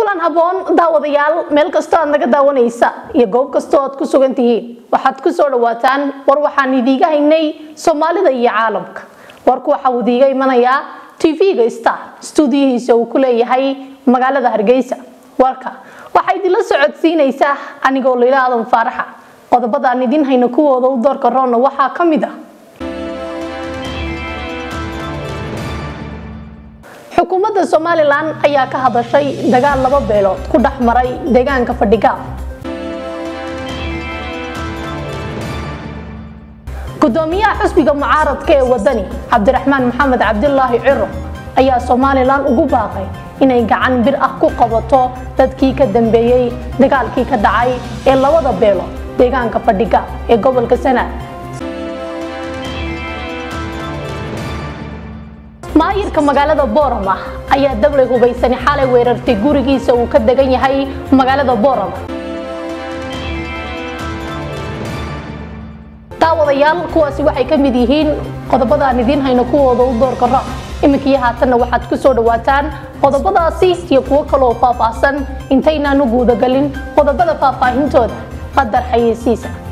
kulan haboon daawadayaal meel kastoo aad naga daawanaysa iyo goob kastoo aad ku sugan tihiin waxaad ku soo dhawaataan war waxaan idiiga haynay soomaalida iyo caalamka warku waxa uu idiiga imanayaa tv-ga star stuudiyihiisa uu ku leeyahay magaalada hargeysa warka waxaa idinla socodsiinaysaa anigoo layla aadan faaraxa qodobadaan idin hayno kuwooda u doorka roonna waxaa ka mid ah xukuumadda somalilan ayaa ka hadashay dagaal laba beelood ku dhex maray deegaanka fadhigaab gudoomiyaha xusbiga mucaaradka ee wadani cabdiraxmaan maxamed cabdilaahi ciro ayaa somalilan ugu baaqay inay gacan bir ah ku qabato dadkii ka dambeeyey dagaalkii ka dhacay ee labada beelood deegaanka fadhigaab ee gobolka sanaad maayirka magaalada boorama ayaa dablay hubaysani xalay weerartay gurigiisa uu ka degan yahay magaalada boorama daawadayaal kuwaasi waxay ka mid yihiin qodobadaan idiin hayno kuwooda u doorka ra iminkii haatanna waxaad ku soo dhawaataan qodobadaasi iyo kuwo kaloo faahfaahsan intaynaan u guudagalin qodobada faahfaahintooda qadar xayeysiisa